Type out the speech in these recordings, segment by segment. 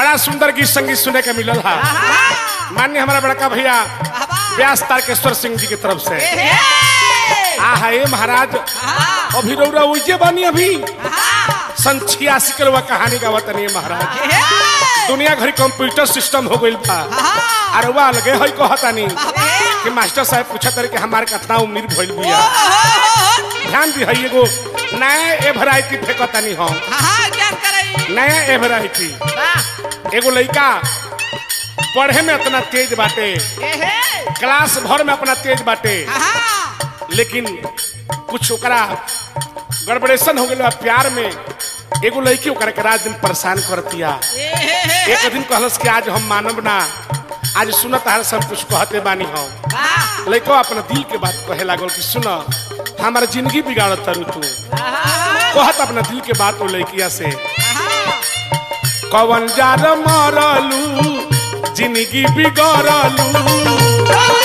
बड़ा सुंदर गीत संगीत सुने के मिलल है मान्य हमारा बड़का भैया व्यास तारकेश्वर सिंह जी की तरफ से आ है महाराज अभी रौरा उजे बनी अभी सन छियासी के रुआ कहानी का वतन महाराज दुनिया घरी कंप्यूटर सिस्टम हो गइल बा और वह लगे है कहतानी कि मास्टर साहब पूछा करे कि हमारे कितना उम्र भइल बिया ध्यान दी है एगो नया ए वैरायटी फेंकतानी हम नया ए वैरायटी एगो लड़का पढ़े में इतना तेज बाटे क्लास भर में अपना तेज बाटे लेकिन कुछ ओकरा गड़बड़ेशन हो गया प्यार में एगो लड़की ओकरा के रात दिन परेशान करतिया एक दिन कहलस कि आज हम मानब ना आज सुनत हर सब कुछ कहते बानी हम लड़को अपना दिल के बात कहे लागल कि सुन हमारा जिंदगी बिगाड़त तारू तू कहत अपना दिल के बात वो लड़किया से कवन जार मरलू जिंदगी बिगड़लू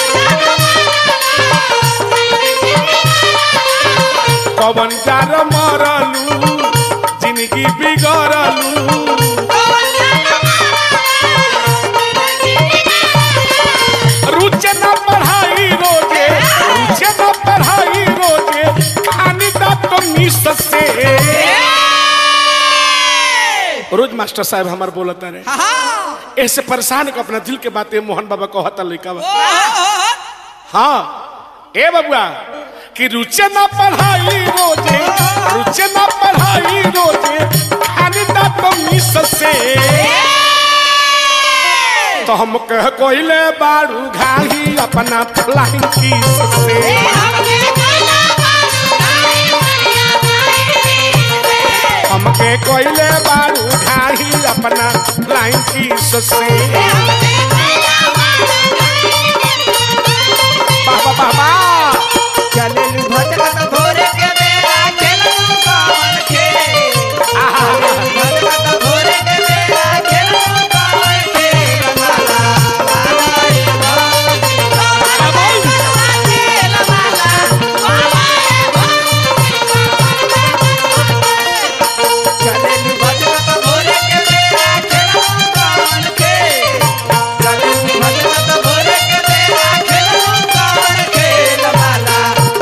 कवन जार मरलू जिंदगी बिगड़लू रुचे न पढ़ाई रोजे रुचे न पढ़ाई रोजे खानी दांत तो मिस से रोज मास्टर साहब हमार बोलता रहे ऐसे परेशान को अपना दिल के बातें मोहन बाबा कहता लड़का बा हाँ ए बबुआ कि रुचे न पढ़ाई रोजे रुचे न पढ़ाई रोजे खानी दांत तो मिस से तो हम कह कोइले बारू घाही अपना फ्लाइंग किस से हमके कोइले बारू घाही अपना फ्लाइंग किस से बाबा बाबा चलेलु भटकत भोरे के बेरा खेलनु कवन खेल आहा भटकत भोरे के बेरा खेलनु कवन खेल माला माला रे भौजी खेल माला चलेलु भटकत भोरे के बेरा खेलनु कवन खेल चलेलु भटकत भोरे के बेरा खेलनु कवन खेल माला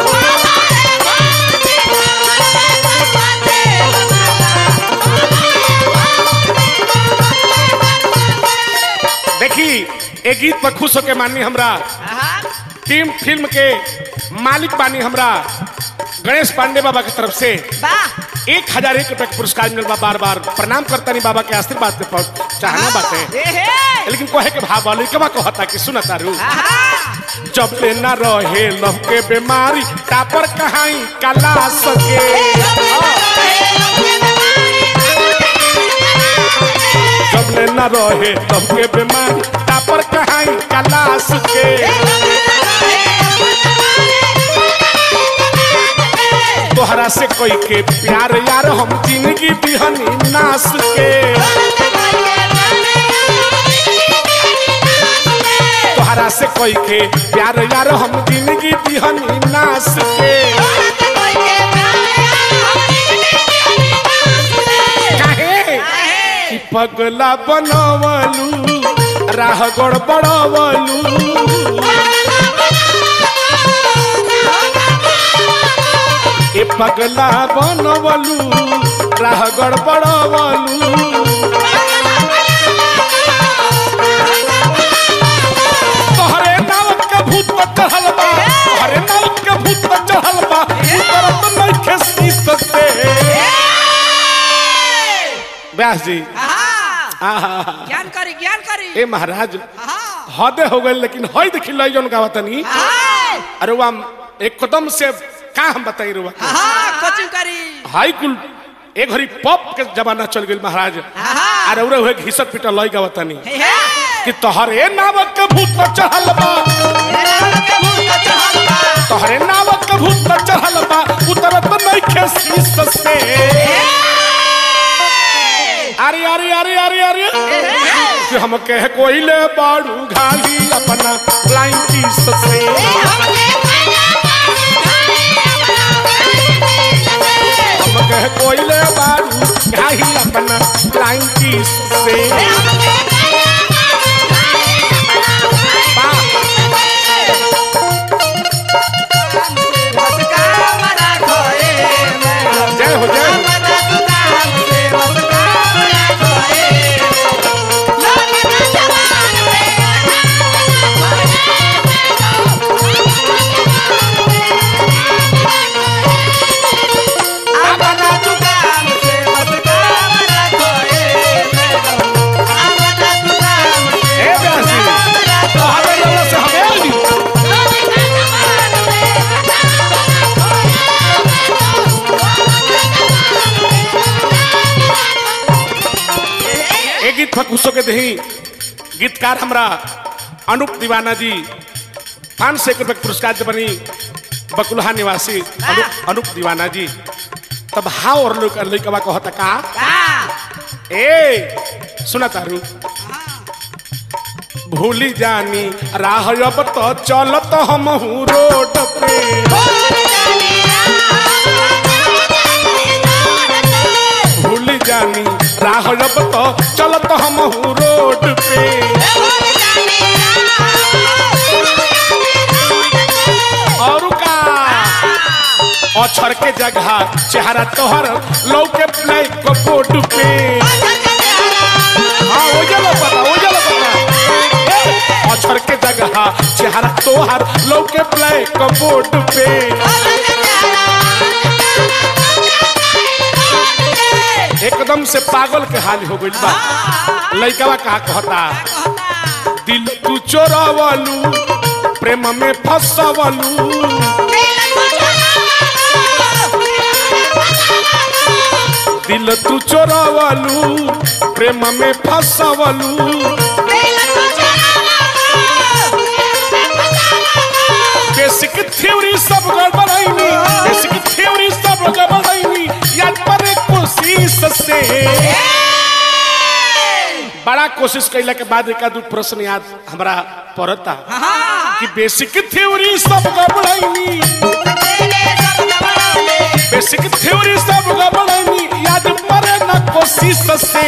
देखी एक गीत पर खुश होके माननी हमरा टीम फिल्म के मालिक बानी हमरा गणेश पांडे बाबा की तरफ से एक हजार एक रुपए का पुरस्कार मिलल बा बार बार प्रणाम करता नहीं बाबा के आशीर्वाद के पर चाहना बाटे लेकिन कहे के भाव वाली कबा कहता कि सुन तारू जब ले ना रहे लव के बीमारी टापर कहाई कला सके जब ले ना रहे लव के बीमारी टापर कहाई कला सके तोहरा से कोई के प्यार यार हम जिंदगी बिहनी नास के तोहरा से कोई के प्यार यार हम जिंदगी बिहनी नास के काहे कि पगला बनवलू राह गड़बड़वलू ए पगला बनवलू राह गड़बड़वलू तोहरे नाव के भूत पर चढ़ल बा तोहरे नाव के भूत पर चढ़ल बा उतरत नइखे शीश से व्यास जी आहा ज्ञान करी ज्ञान करी ए महाराज हदे हो गए लेकिन हई देखी लई जौन गावतनी अरे वाम एकदम से का हम बताई रुआ कोचिंग करी हाई कुल एक घड़ी पॉप के जमाना चल गई महाराज अरे उरे हुए घिसक पिटल लई गावतनी कि तोहरे नाव के भूत पर चढ़ल बा तोहरे नाव के भूत पर चढ़ल बा उतरत नइखे शीश से अरे अरे अरे अरे अरे कि हम कह कोइले बाड़ू घाली अपना लाइन किस से हम कह कोइले बाड़ू घाली अपना लाइन किस से गीत फकुसो के दही गीतकार हमरा अनूप दीवाना जी पाँच सौ एक रुपये के पुरस्कार से बनी बकुलहा निवासी अनूप अनूप दीवाना जी तब हाव और लोग लइकवा कहता का ए सुना तारू भूली जानी राह अब तो चलत हम रोड पे भूली जानी राह अब तो चलत हम रोड पे और का अछर के जगह चेहरा तोहर लौके ब्लैक को बोर्ड पे हाँ वो जलो पता वो जलो पता अछर के जगह चेहरा तोहर लौके ब्लैक को बोर्ड पे एकदम से पागल के हाल हो गइल बा लइकवा कहा कहता दिल तू चोरावलू प्रेम में फसवलू दिल तू चोरावलू प्रेम में फसवलू बेसिक थ्योरी सब गड़बड़ाइनी बेसिक थ्योरी सब गड़बड़ाइनी याद पर कोशिश से बड़ा कोशिश कैला के बाद एक दू प्रश्न याद हमरा पड़ता कि बेसिक थ्योरी सब गड़बड़ाइनी बेसिक थ्योरी सब गड़बड़ाइनी याद पड़े न कोशिश से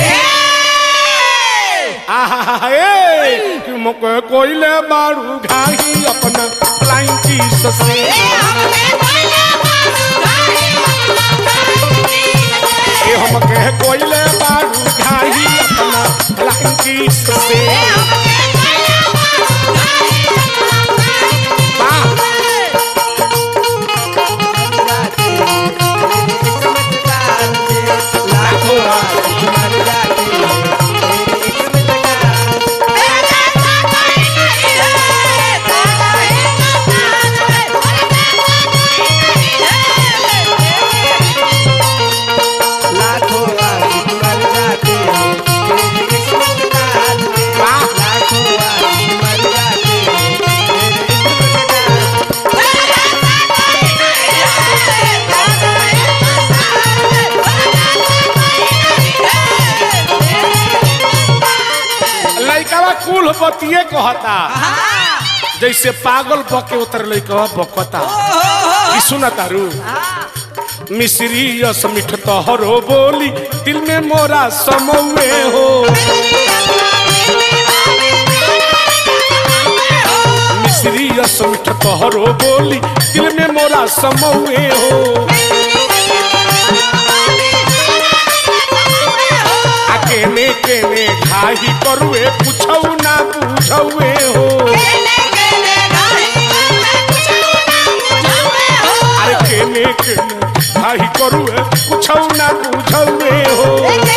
आहा ए कि मोके कोइले मारू घाही अपना फ्लाइंग किस से ए हम कहे कोइले मारू घाही अपना फ्लाइंग किस से वाह वाह लइकावा कुल बतिए कहता जैसे पागल बके उतर लइकवा बकता कि सुना तारू मिश्री यस मिठ तोहरो बोली दिल में मोरा समौए हो मिश्री यस मिठ तोहरो बोली दिल में मोरा समौए हो आ केने केने घाही करुए पूछौ ना बुझौए हो अरे केने केने घाही करुए पूछौ ना बुझौए हो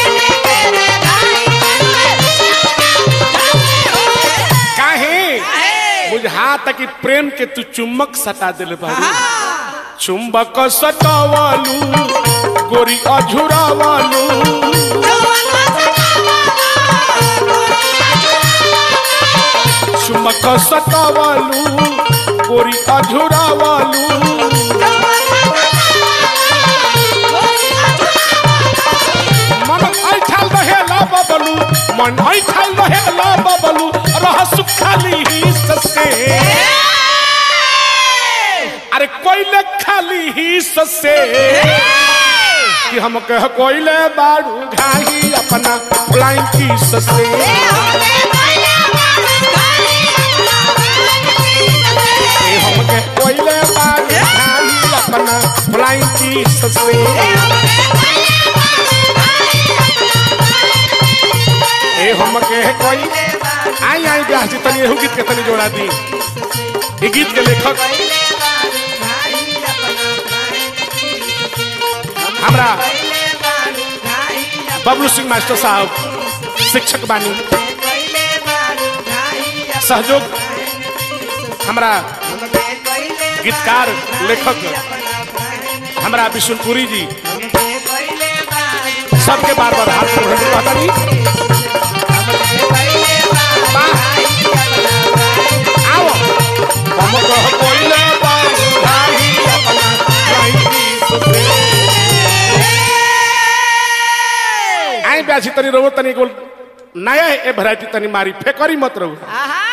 काहे बुझाता कि प्रेम के तू चुम्बक सटा दिल बारू चुम्बक सटावालू गोरी अझुरावालू चुम्बक सटावालू गोरी अझुरावालू मन ऐठल रहेला बबलू मन ऐठल रहेला बबलू रह सुखाली ही ससे अरे कोइले खाली ही ससे कि हम कह कोइले बारू घाही अपना फ्लाइंग की ससे ए हम कह कोइले बारू घाही अपना फ्लाइंग की ससे ए हम कह कोई आई आई ब्याह जी तनी एहू गीत के तनी जोड़ा दी ई गीत के लेखक हमरा बबलू सिंह मास्टर साहब शिक्षक बानी सहयोग हमरा गीतकार लेखक हमरा विशुनपुरी जी सबके बार बार हाथ जोड़ कहता नहीं आई ब्यासी तनी रहो तनी गोल नया ए वैरायटी तनी मारी फेकरी मत रहो आहा